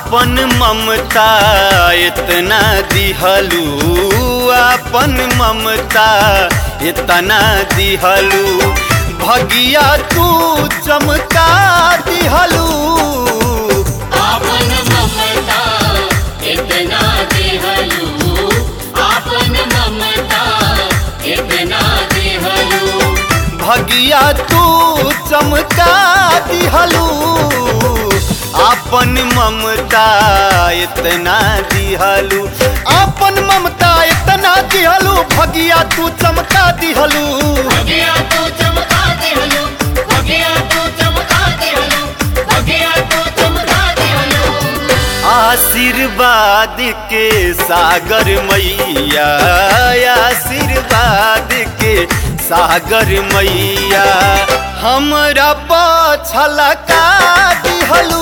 आपन ममता इतना दिहलू आपन ममता इतना दिहलू भगिया तू चमका दिहलू आपन ममता इतना देहलू आपन ममता इतना देहलू भगिया तू चमका दिहलू आपन ममता इतना दिहलू आपन ममता इतना दिहलू भगिया तू चमका दिहलू भगिया तू चमका देहलू भगिया तू चमका देहलू भगिया तू चमका देहलू आशीर्वाद के सागर मैया आशीर्वाद के सागर मैया हमरा पछला का दिहलू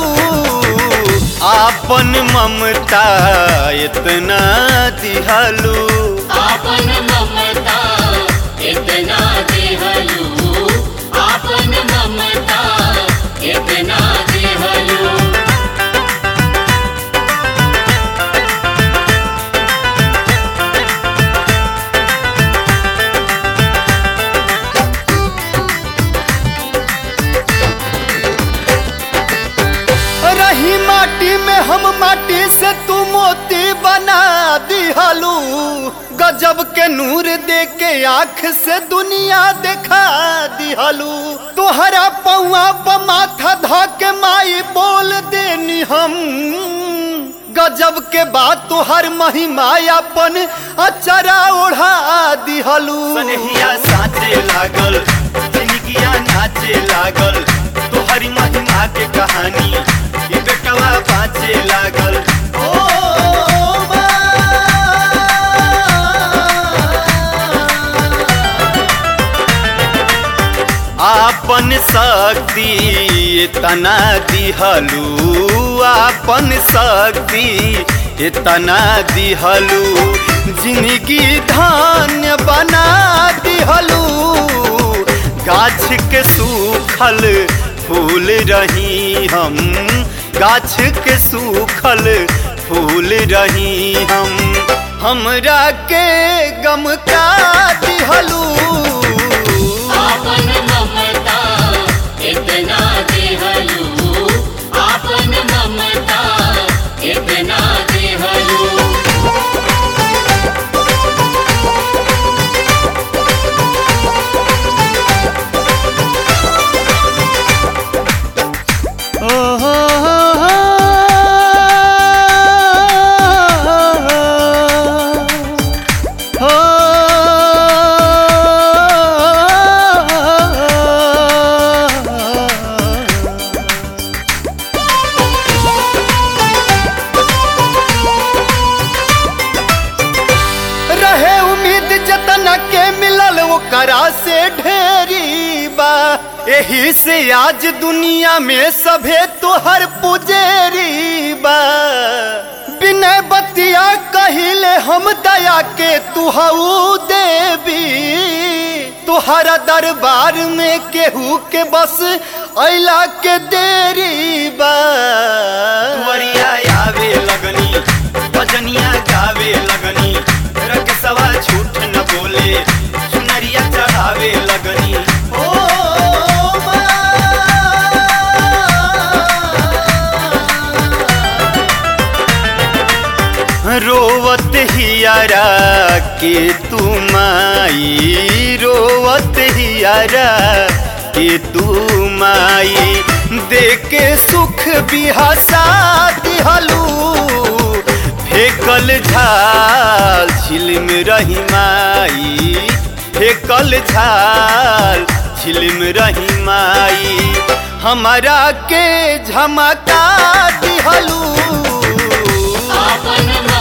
आपन ममता इतना दिहलू आपन ममता इतना देहलू आपन ममता इतना देहलू रही माटी में हम माटी से तू मोती बना दिहलू गजब के नूर दे के आँख से दुनिया देखा दिहलू तोहरा पौआ प माथा ध के माई बोल देनी हम गजब के बात तोहर महिमा अपन अचरा ओढ़ा दिहलू सनहिया साचे लागल जिंदगिया नाचे लागल तोहरी महिमा के कहानी ये बेटवा बाँचे लागल ओ आपन शक्ति इतना दिहलू आपन शक्ति इतना दिहलू जिंदगी धान्य बना दिहलू गाछ के सूखल फूल रही हम गाछ के सूखल फूल रही हम हमरा के गम का दिहलू आपन ममता इतना देहलू आपन ममता इतना देहलू रहे उम्मीद जतन के मिलल ओकरा से ढेरी बा एही से आज दुनिया में सभे तोहर पुजेरी बा बिना बतिया कहिले हम दया के तुहू देवी तुहरा दरबार में केहू के बस अला के देरी बा तुवरिया आवे लगनी भजनिया गावे लगनी रकसवा झूठ न बोले सुनरिया चढ़ावे लगनी ओ माँ। रोवत हियारा के तू माई रोवत हियारा के तू माई देके सुख बिहासा दिहलू फेकल झाल झिलम रही माई फेकल झाल झिलम रही माई हमारा के झमका दिहलू आपन